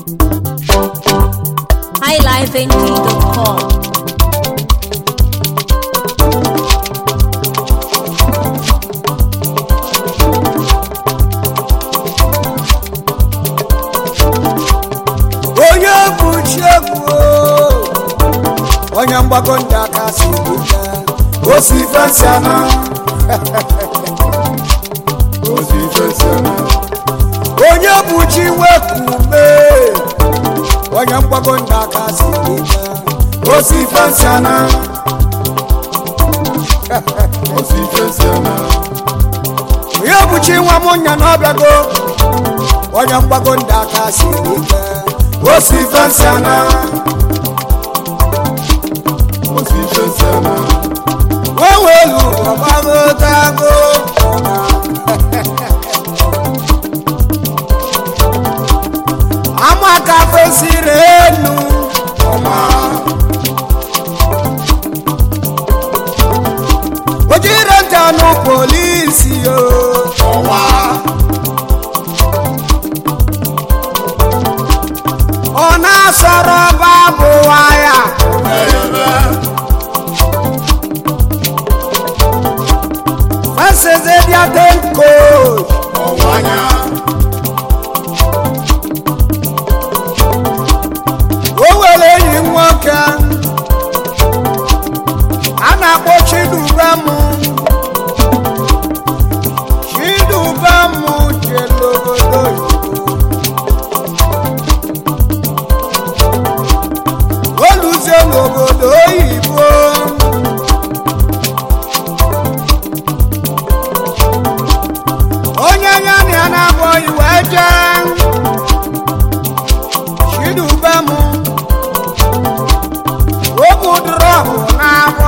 highlifeng.com. onye bụ chiegwu onye mgbago ndị aka si ike osi fensi ana ozi ifesi ana onye bụ chi wekume onye mgbago ndị aka si ike osi fensi ana ozi ifesi ana onye bụ chi nwa m nya na ọbịago onye mgbago ndị aka si ike osi fensi ana ozi ifesi ana wewelu ọgbagotago amaka fesiri enu ọma ojire ntanụ polisi o ọwa ọ na-asọrọ babụ waya eyebe Maseze bịa ten coach ọwanya o nwere enyi m nwoke a na-akpọ chidubem chidubem jere obodo oyibo oluzie n'obodo oyibo onye ya na ya na-abụghị wee jee chidubem obu drọpụ na-abụ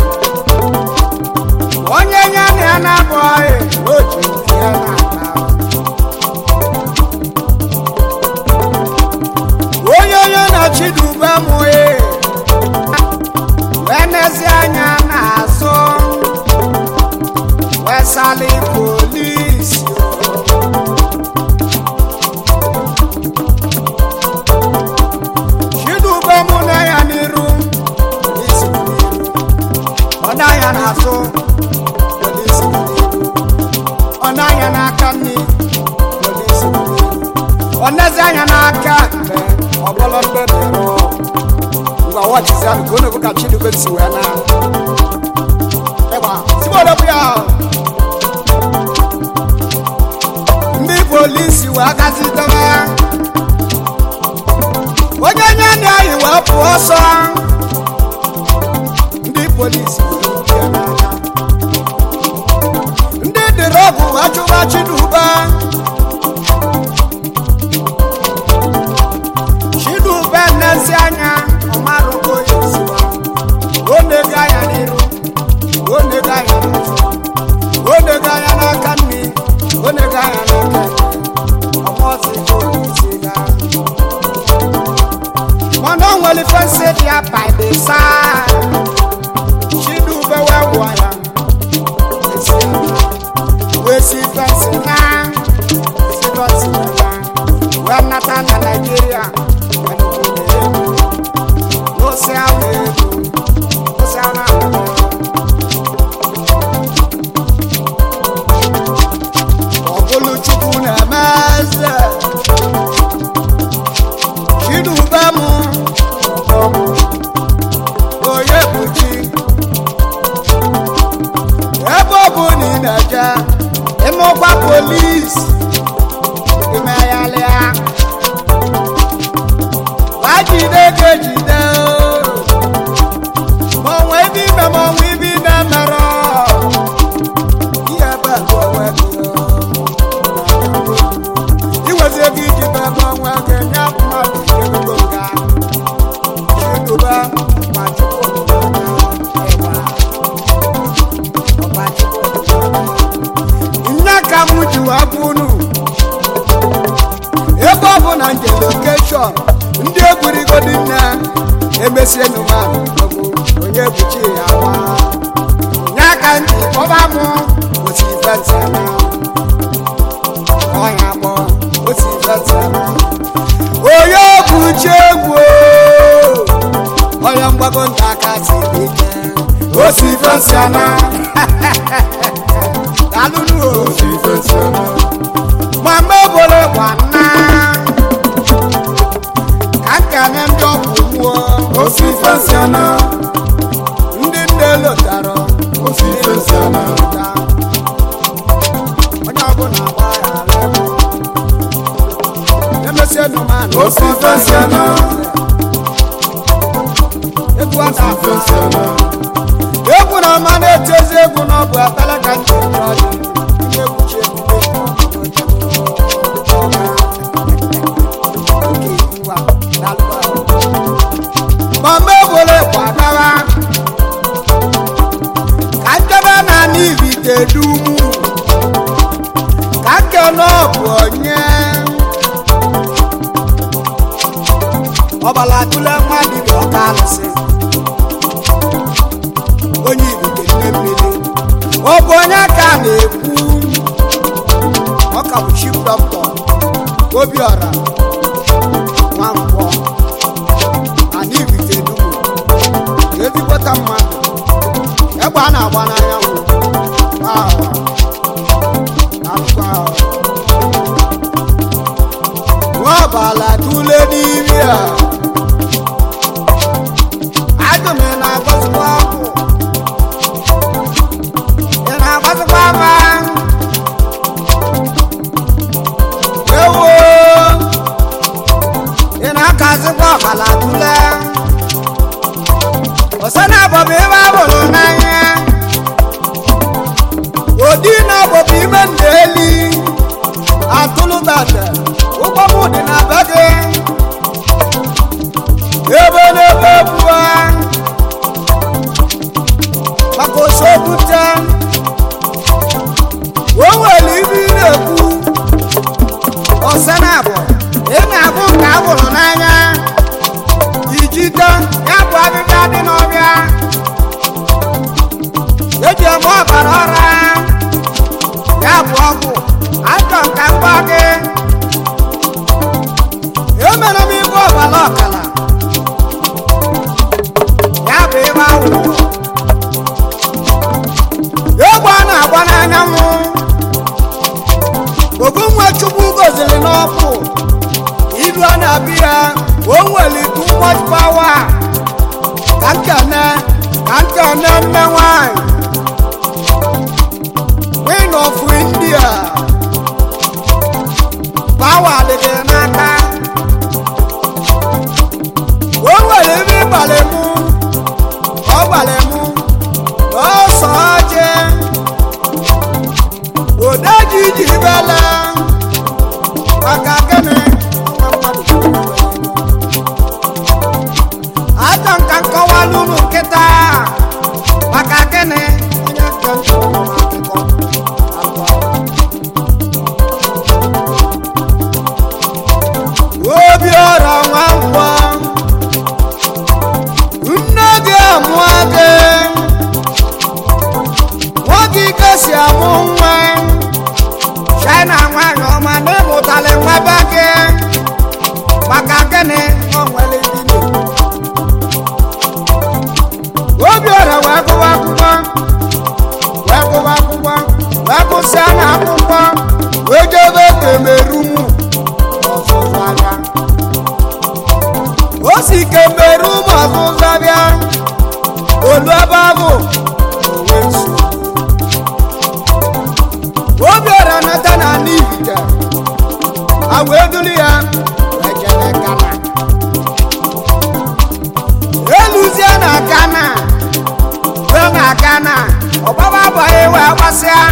onye ya na ya na-abụghị oji nke ya na-ata onye onye na chidubem wee nezi anya n'azụ wee sali polisi chidube mụ na ya n'iru polisi m n'iru ọ na ya n'azụ polisi m n'iru ọ na ya n'aka nri polisi m n'iru ọ nezi anya n'aka mgbe ọ bụla ndị dịrọ ngwa wọchizi ahụ ka ọ na-ekwu ka chidube si wee na ịgba sibodo bụ ya ndị polisi wee gazi debe onye nye ndị anyị wee pụọ ọsọ ndị polisi wee rute ya n'aka ndị dịrị ọgwụ wee chụba chidube chidube nnezi anya ọmarụgo ya esiwa onego anya n'iru onego anya n'azụ onego anya n'aka nri onego anya n'aka ekpe ọmọzi polisi ga mana o nwere fensi dị ya by the side chidube wee wụọ ya esi ya wee si fensi na si fensi na wee nata na naijiria wee nụkwụ na ego n'osi ahụ ego osi ahụ ahụ ọbụlụ chukwu na-eme eze chidube m onye bụ chi ebe ọ bụ na ị na-eje ịmụkwa polis imeghalịa wajide ga ejide ma onwe ebe ime ma onwe ibe ị na-emerọ ihe ebe bụ onwe gị inwezi ego iji be ebe onwe gị nye mmadụ ego nga chiduba ma chukwu ịgba ọba chukwu nne ka m ji wee bụ unu ebe ọ bụ na nje lokeshọn ndị egwurigodi nne emesie nụmanụ onye buchi ya wa nye ka ntị kpọba m osi fensi na ọnya gbọ osi fensi na onye fẹsẹ̀ àná dàlúlù o osi fẹsẹ̀ eme màmá ebole wà ná kàkà ní ndị ọgwụ nwụọ osi fẹsẹ̀ eme ndị nne lotara osi fẹsẹ̀ eme onye ọbụla gbaghara emesie nụmanụ osi fẹsẹ̀ eme egwu ọ osi fẹsẹ̀ na-agba eme egwu na ọma na-eti egwu n'ọbụ atala ka ndị ọjọọ dị ndị egwuchi ebube mama ebole gbadawa ka nkebe na n'ibi kedumu ka nke n'ọbụ onye ọbala tụle mmadụ bụ ọka alụsị onye igbo nne mmiri ọ bụ onye ka a na-ekwu ọ ka bụ chief dọkịta obiọra nwankwọ ana ibite dugwu ezigbota mmadụ egbe a na-agba n'anyanwụ ahụ akụkọ ahụ nwaọbala tụle n'imi a adụm ị na-agọzikwa akwụ ị na-agbazikwa ama ewo ị na-akazikwa ọbala tụle osena bọbụ ime abụrụ n'anya odi na bọbụ ime ndeli atụlụbata ụgbọ m dị na be gị ebe n'ebe bua maka osogbute o nwere ibe ị na-ekwu ọsana bụ ị na-abụ nke a bụrụ n'anya ijide ya bụ abịbịa dị n'ọbịa eji eme ọbara ọra ya bụ ọgwụ achọ nka mgba gị emere m ibe ọbara ọkala ya bụ ebe awụrụ egbe a na-agba n'anyanwụ ogo nwa chukwu goziri n'ọkụ ilu a na-abịa ya o nwere too much power ka nkene ka nkene nne nwanyị queen of india power dị gị n'aka o nwere ebe ịgbalị mụ ọ gbalị mụ n'ọsọ ọjị ode ji ji bela maka gịnị nwa mmadụ ajọ nka nkọwa n'ụlọ nkịta maka gịnị onye nke ntụ akụkọ obi ọra nwa nkwọ nne gị amụọ gị nwa gị gosi amụ nwa china nwanyị ọma na ịmụtali nwa be gị maka gịnị o nwere ndị obiọra wee gụwa akwụkwọ wee gụwa akwụkwọ wee gụsịa na akwụkwọ wee jebe kemerumu ọzụzụ abịa o si kemerum ọzụzụ abịa olu ebe ahụ owe nso obiọra nata na n'ihite a wee duru ya wee jebe gana eluzie na gana wee na gana ọgbaba abụghị wee gbasịa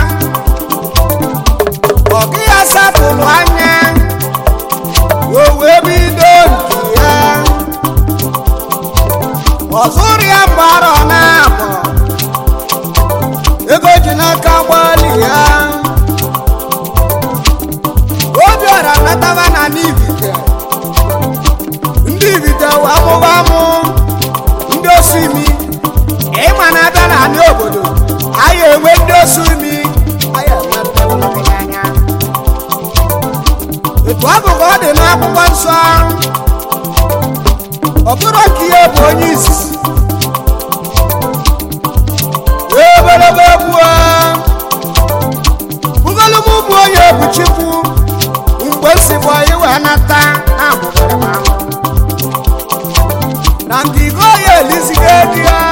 ọgụ ya satụlụ anya o wee bido nke ya ọzụrụ ya mgbara ọ na-abụ ego ji n'aka gbalị ya obiọra nataba na n'ibite ndị ibite wee mụba mụ ndị osimi ịma na abịa na anị obodo anyị enwe ndị osimi anyị enwe ndị ụlọ anya etu ahụ ka ọ dị n'akwụkwọ nsọ ọ bụrụ ka ihe bụ onye izizi onye ebuchikwu mgbe si bụ iwe nata na amụbara m ahụ na nke igo ya elizigo ego ya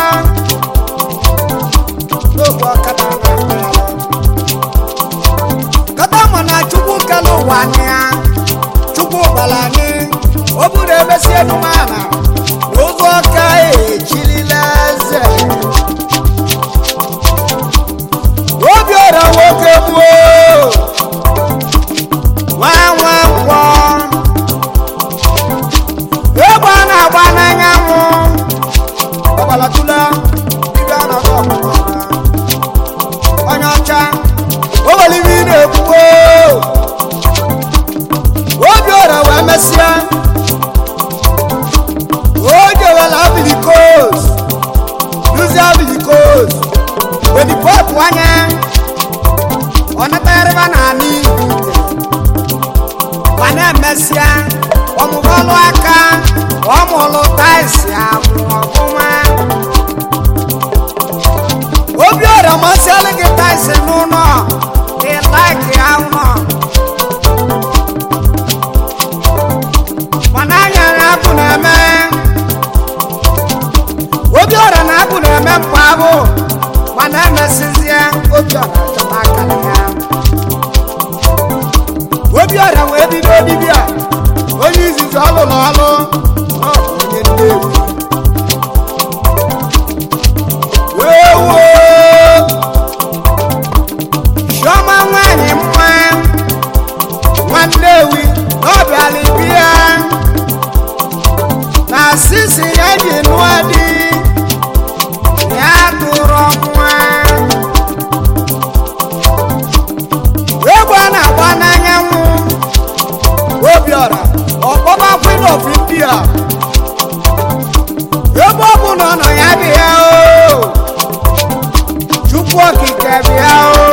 n'ogbe ọkada na-akpa ya kata mụ na chukwu kele ụwa anyị ya chukwu gwara anyị o buru emesi enumana na ozu ọka ejirila eze obi ọra nwoke gbuo nwa nwa nkwọ egbe a na-agba n'anyanwụ ọgbalatụla ibe a na-agba ọgbara onye ọcha o nwere ibe ị na-ekwuo obi ọra wee mesịa o jewela abilikos duzi abilikos wedipọpụ anya ọ natagharịba na anị ma na-emesịa ọmụbọlụ aka ọmụlụ taịsị amụ ọfụma obi ọrịa masịalụ gị taịsị n'ụlọ ị laiki ya ụlọ mana anya na abụ na-eme obi ọrịa na abụ na-eme mkpa abụ mana emesizie obi ọrịa chọta akara ya obi ọrịa wee bido dibịa onye izizi ọlụ na ọlụ na ọ bụ onye nnewi ewo chiọma nwanyị mma nwannewi na ọ bịara bịa na sisi ya ji nụọ di ya tụrụ nwa egwu a na-agba n'anyanwụ obiọra ọkpọba queen of india ebe ọ bụ na ọ nọ ya bịa o chukwu okike bịa o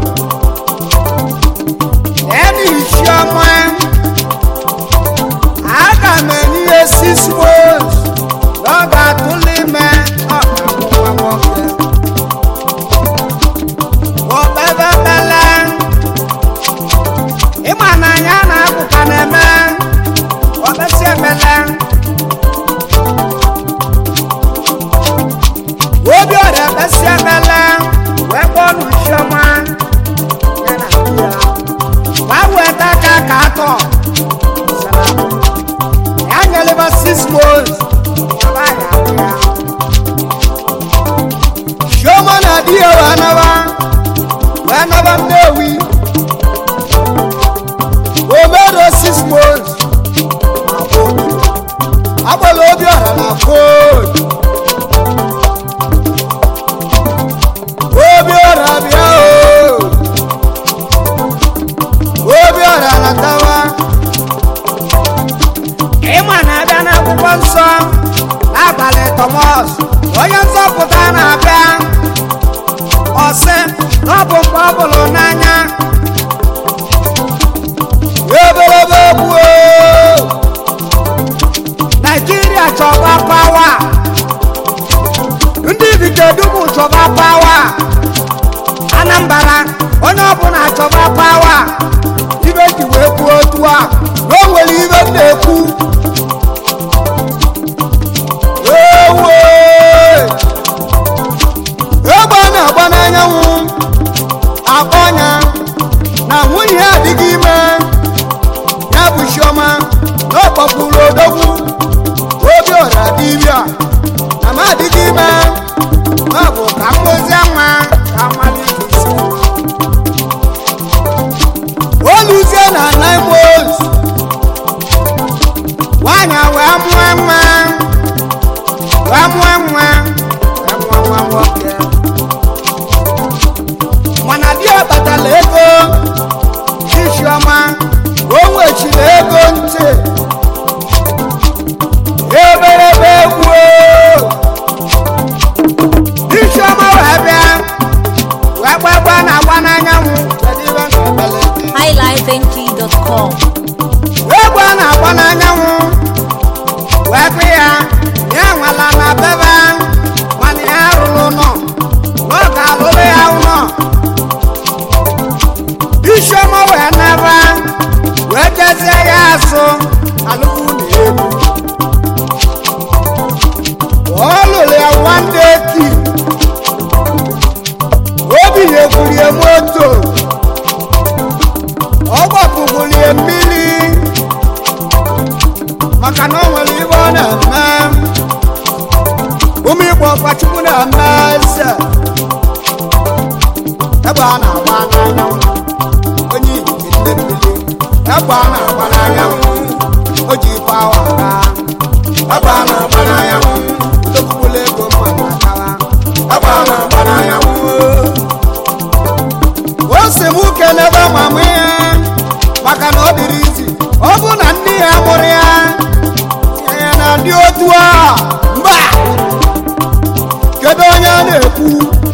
ena isiọma aga m enye ihe six months na ọ ga-atụle ime ọ ga-amụ nwa nwoke okpebebele ịma na anya na-apụta na-eme ọkpesi emele obi ọrịa ekpesi emele wee kpọọ n'uchiọma ya na di ya ma weta aka ka atọ ya nyeleba six months yaba ya ya chiọma na di ya wee naba wee naba nnewi omero six months agbala obi ọha na koodu obi ọha bịa o obi ọha na tawa ịma na-abịa n'akwụkwọ nsọ n'abalị tọmọs onye nzọpụta na-abịa ọsị na ọ bụ mgbe ọ bụrụ n'anya ebelebe gbuo naijiria chọba pawa ndị bikedumu chọba pawa anambra onye ọbụla chọba pawa ibe ji wee kwuo otu a na o nwere ibe m na-ekwu ewo egbe a na-agba n'anyanwụ akpọnya na nwunye ya adịghị ime ya bụ chiọma na ọ kpọpụrụ odogwu obi ọra dibịa na m adịghị ime na ọ bụ ka mmozie nwa ka mmalite isi oluzie na naimos nwanyị wee mụọ nwa wee mụọ nwa wee mụọ nwa nwoke mana di ya batala ego chichiọma o nwechiri ego ntị eberebe egwu chichiọma wee bịa wee gbagba na agba n'anyanwụ kedu ibe na-emele gị? highlifeng.com. egwu a na-agba n'anyanwụ wee kpị ya ya nwala na bebe mana ya rụrụ ụlọ na ọ ga-alụrụ ya ụlọ isiọma ọma wee nara wee jezie ya azụ alụkwu na elu ọ lụrụ ya nwande eti obi nyekwurie moto ọ gbapụgbulie mmiri maka na o nwere ibe ọ na-eme ụmụ igbo ọkpachukwu na-eme eze egbe a na-agba n'anyanwụ onye ibike nne mmiri egbe a na-agba n'anyanwụ o ji ife awa aga egbe a na-agba n'anyanwụ ndokwukwula ego mmadụ akawa egbe a na-agba n'anyanwụ o si m kelebe mama ya maka na ọ dịrị izi ọ bụ na ndị ya mụrụ ya ya na-adị otu a mba kedu onye a na-ekwu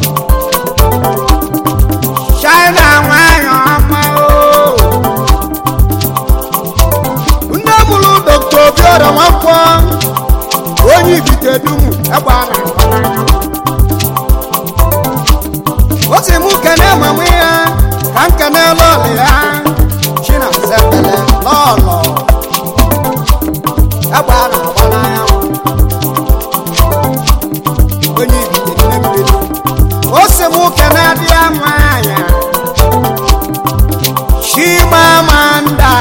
china nwanyị ọma o nne mụrụ dr obiora nwakwọ onye ibite dum egbe a na-agba n'anya o si mụ kene mamụ ya ka m kene lọlị ya chinazepele lọlọ egbe a na-agba n'anya onye ibite nne mmiri o si mụ kene dị ya nwanyị chimamanda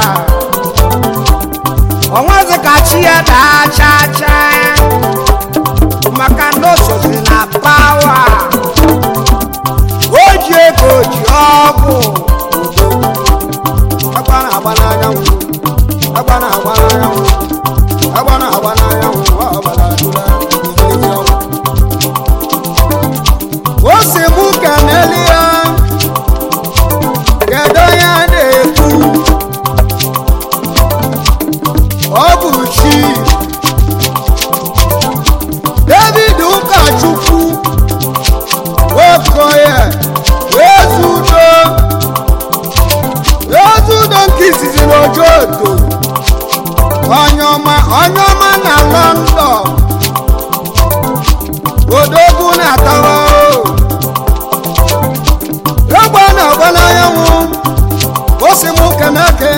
onwezi ka chi ya daa chaa chaa maka na o sozi na pawa o ji ego ji ọgwụ agba na-agba n'anyanwụ agba na-agba n'anyanwụ agba na-agba n'anyanwụ ọ gbara adụla igirigi ọgwụ o si mụ keneli ya kedu onye a na-ekwu ọ bụ chi david ụkọchukwu okoye ezudo ezudo nke izizi n'ojoto onye ọma onye ọma na london odogwu na-atawa egbe na-agba n'anyanwụ osi m keneke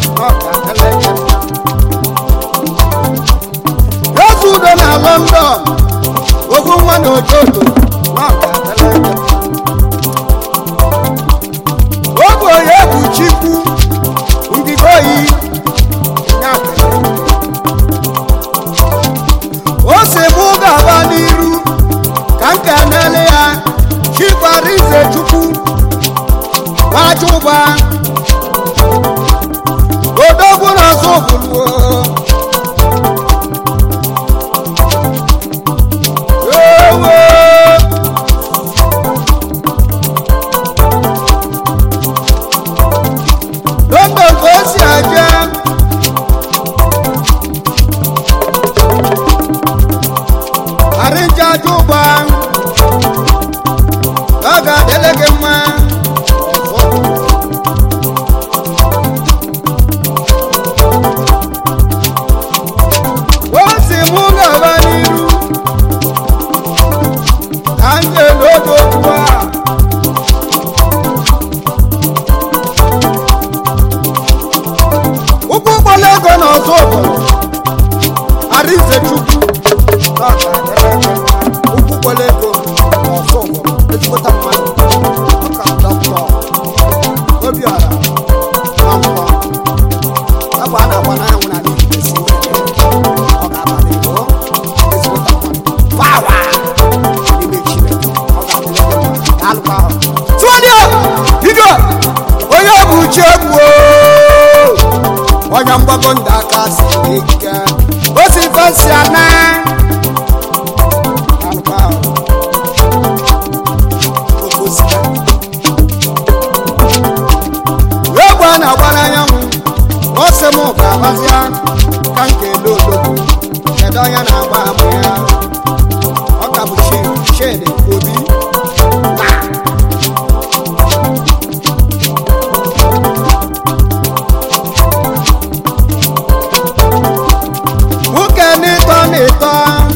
ezudo na london ogwu nwa na ojoto oge onye bụ chikwu ngige oyi o si mụ ga-aba n'iru ka m kenele ya chikwarize chukwu nwachụba odogwu na-azụ obuluo ewe london ka o si aje arịnja aja ụgba ọ ga-adịle gị mma o si mụ gaba n'iru ka m ga-elodo okwu a ụkwụ ụgbọla ego na ọzọ obodo arize chukwu ụkwụ ụgbọla ego na ọzọ obodo ejikwata mmadụ ọka dọkịta obiọra na nkwọ ebe a na-agba n'anyanwụ na ndị esi ọ ga-abalị ego ejikwata mmadụ wawa n'ime chineke ọ ga-adịrị gị mma daalụkwa ahụ tụọdịọ bido onye bụ uche gbuo onye mgbago ndị aka siri ike o si fesi ana Daalụkwa ahụ. Okosika. egbe a na-agba n'anyanwụ ọ sị m ga-agbazia ka nke ele odogwu kedu onye na-agba ama ya ọ ka bụ chi chidi obi taa nwoke n'ịtọ n'ịtọ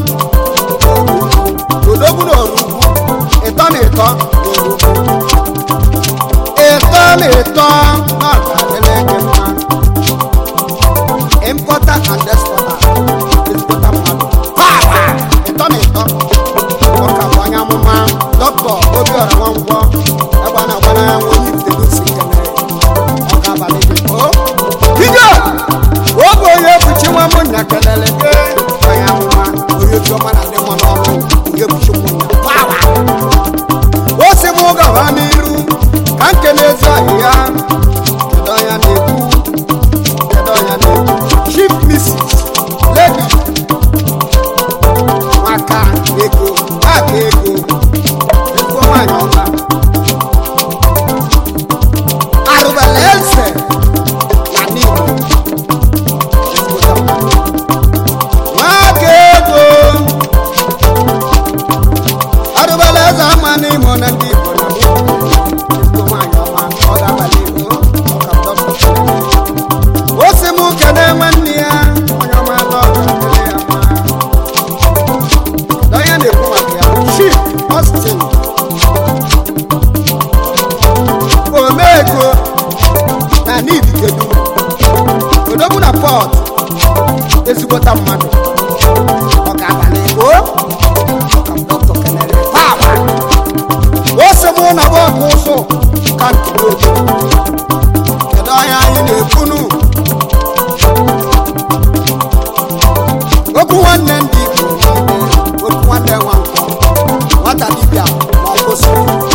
odogwu na orugwu ịtọ n'ịtọ na orugwu ịtọ n'ịtọ na and despota ezigbota mmadụ pawa ịtọ na ịtọ ọka bụ onye amụma dọkịta obiọra nwangwọ ebe a na-agbana ya nwa onye itegosi kene ọka abalị gị o bido oge onye ebuchi nwa m nya kelele gị onye amụma onye obiọma na ndị mma n'ọrụ onye ebuchi m nya pawa o si m gaba n'iru ka nke na-ezu ahịhịa kedu onye na-ekwu kedu onye na-ekwu chief mrs lady maka ego maka ego ego nwanyị ọma arụbala eze na n'igbo maka ego arụbala eze ama n'imo na ndị igbo na ego nwanyị ọma ọ ga-abalị ego ọ ka dọkịta o si m kene nwanne ya onye ọma atọ ga-adịrị ya mma na onye na-ekwu maka ya bụ chief austin omego na nidikedu odogwu na pọt ezigbota mmadụ ọ ga-abalị ego ọka m dọkịta kenere papa o si mụ na bọọkụ ụsụ ka ntụrụ obi kedu onye anyị na-ekwunu okwu nwanne ndị igbo niile okwu nwanne nwa nkwọ nwata dibịa ma ọ kwụsị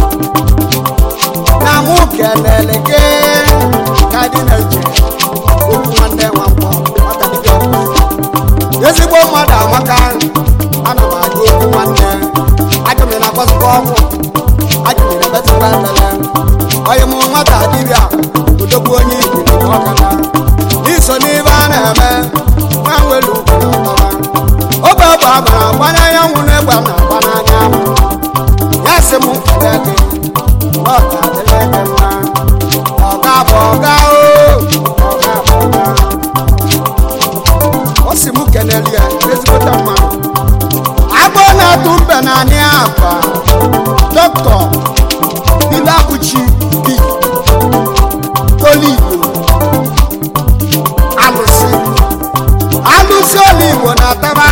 na mụ kelele gị ka dị na-eche okwu nwanne nwa nkwọ nwata dibịa kwụsị ezigbo mmadụ amaka ana m agụ okwu nwanne ajụmị na akpọsịkwa ọgwụ ajụmị na metụkwa ekpele onye mụ nwata dibịa odogwu onye igbo na ọkada n'iso n'ibe a na-eme nwa nwere ugwu na ọtọba obe ọgba agbara agbanye anyanwụ na egbe na agba n'anya ya sị m kele gị ọ ga-adịrị gị mma ọga bụ ọga o ọga bụ ọga ọ sị m keneli ya ezigbote mmadụ agbọ na-atụ mbe na anị akwa dọkịta ilabuchi bi oligbo alụsị alụsị oligbo na-ataba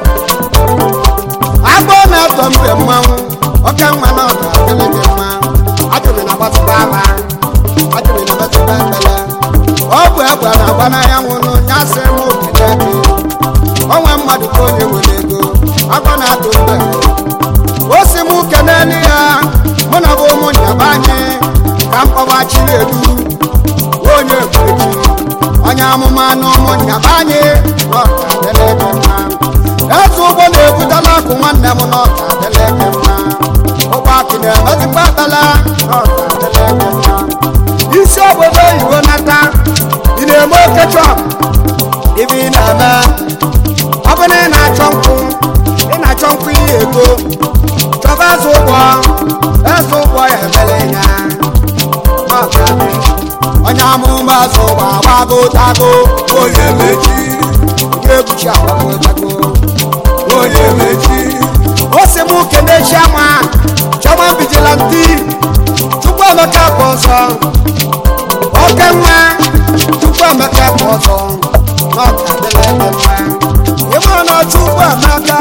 agbọ na-atọ mbe mmanwụ oke nwa na ọga adịrị gị mma ajụrị na gbatụkwa agha ajụrị na metụkwa ekpele ọ bụ egbe na-agba n'anyanwụ n'ụnya sị m okele gị onwe mmadụ ka onye nwere ego agbọ na-atụ mbe o si m keneli ya mụ na bụ ụmụ nyaba anyị ka mkpọbachiri edu onye ekwechi onye amụma na ụmụ nyaba anyị na ọka adịla gị mma eze ụgbọ na-ebutela akụ nwanne m na ọka adịla gị mma ụgbọ akụ na-emezikwa akpala na ọka adịla gị mma isi obodo oyibo nata ị na-eme oke chọp ibe ị na-eme ọ bụ na ị na-achọ nkwụ ị na-achọ nkwụ ihe ego chọba eze ụgbọ eze ụgbọ ya emele ya Ọ ga-adị. onye amụma eze ụgbọ agbago tago onye mechi ga-ekpuchi agbago tago onye mechi o si m kene chiama chiama vigilanti chukwu emeka bụ ọzọ oke nwa chukwu emeka bụ ọzọ na ọ ga-adịla ebe mma ịmara na chukwu emeka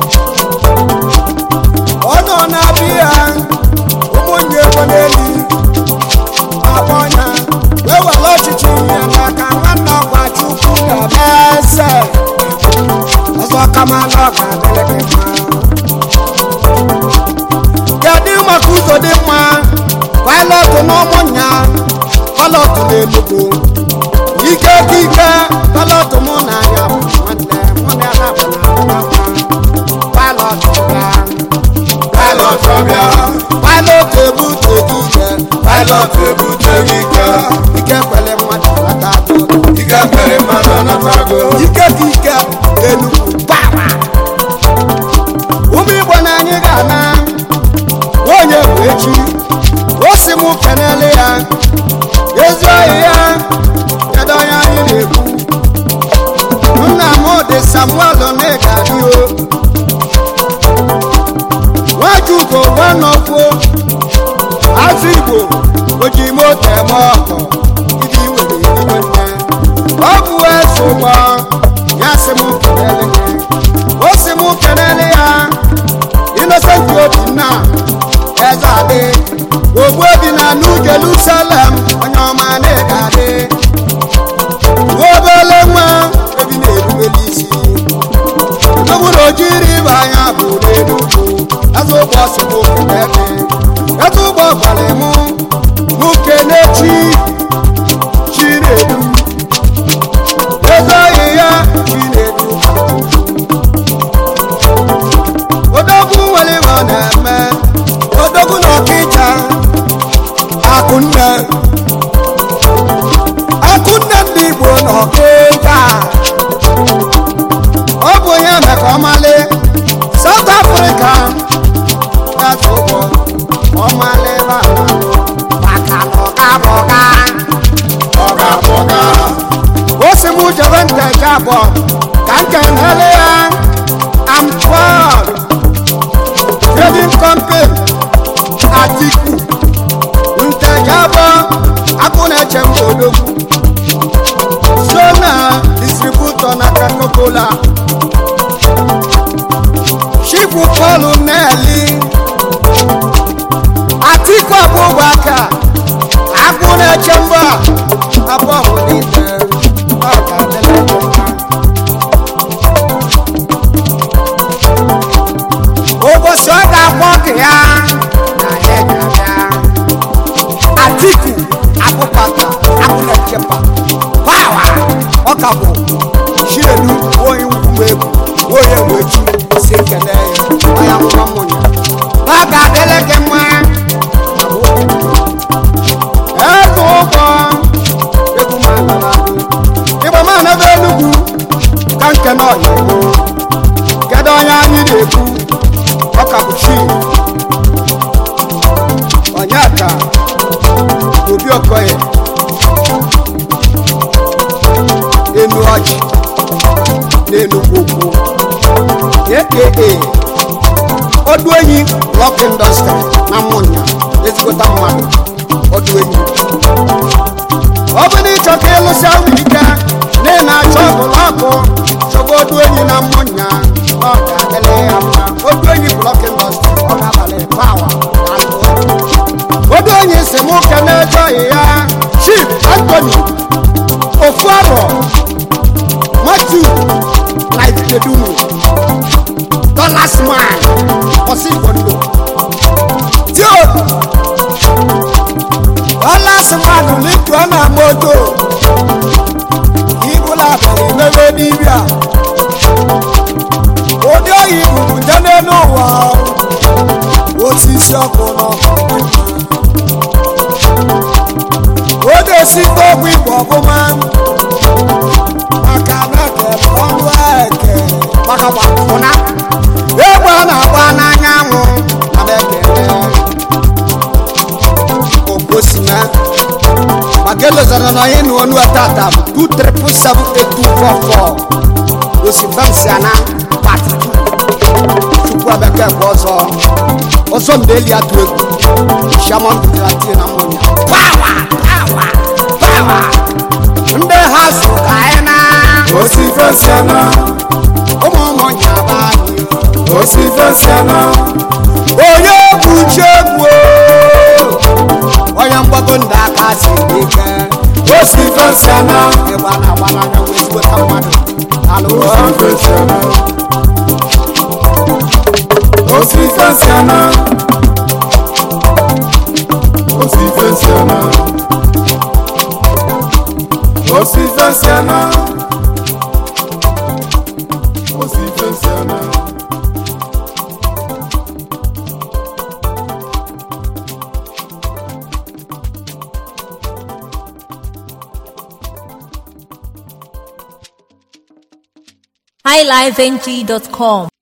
ọ nọ na-abịa ụmụnne ego n'elu akpọ ya wee were ọchịchị ihe n'aka nwanne ọgwa chukwu ga-eme eze ọzọ kama na ọ ga-adịrị gị mma kedu maka ụzọ dị mma pilọtụ n'ụmụnya pilọtụ n'enugu ike ka ike pilọtụ mụ na anya bụ nwanne mụ na ya na-abụ na mma pilọtụ bịa pilot ọbịa pilọtụ ebute gị ike pilot ebute gị ike ike kwere mmadụ nata atụ ike mere mmadụ anatago ike ka ike enugu pawa ụmụ igbo na anyị ga-ana onye bụ echi o si m kenele ya ezi ohi ya ọkịja ọ bụ onye meka ọmalị South Africa eze ụgbọ ọmalị bana maka na ọga bụ ọga ọga bọga o si mụ jebe nteje abụọ ka m kenele ya am proud trading company atiku nteje abụọ akụ na-eche m odogwu so na distributor na coca-cola chifu pọlụ neli atiku abụbaka akụ na-eche mba abụọ bụ niile ọ ga-adịrị gị mma. ụbọchị ọ ga-akpọ gị ya na ya ga-abịa atiku akpụkpata akpụlechepa pawa ọ ka bụ chielu onye nkwume egwu onye wechi si kele ya ọya nwa mmụnya ọ ga-adịrị gị mma elu ụgbọ egwu ma nara ịgba ma na ebe enugwu ka nke na ọya kedu onye anyị na-ekwu ọka bụ chi onye ka obi okoye enu ọjị n'enugwu okwu aka ọdụ enyi lọk indọstrị na mmụnya ezigbota mmadụ ọdụ enyi ọ bụ na ịchọ ka ịlụsịa nwere ike na ị na-achọ bụlọkụ chọba ọdụ enyi na mmụnya ọ ga-adịrị ya mma ọdụ enyi blọk indọstrị ọ ga-abalị pawa na ndụ ọdụ enyi si mụ kene ejọghị ya chief antony ofu arọ matu life kedumu dollars man ọsị igbo ndụ tio dollars man lituo na moto ibula abalị mebe n'ibia ụdị oyi bụrụ nje n'elu ụwa osisi ọkụ n'ọkụ oge osikwa ọgwụ igbo ọbụma maka na eke ọnụ eke maka gbapụna egbe a na-agba n'anyanwụ na ekele okosime maka elozara na onye nu onu atata bụ 2378244 osifemsiana part 2 chukwu abeke bụ ọzọ ọzọ ndeli atụ egwu shaman bụtara na mmụnya pawa pawa pawa ndị ha so ka anyị na osi fesiana ụmụ ụmụnya bụ anyị osi fesiana onye bụ uche egwu onye mgbago ndị aka si ike osi fesiana ịgba na-agba n'anya wee zigbota mmadụ ala ụlọ osi fesiana osi fesiana osi fesiana osi fesiana osi fesiana highlifeng.com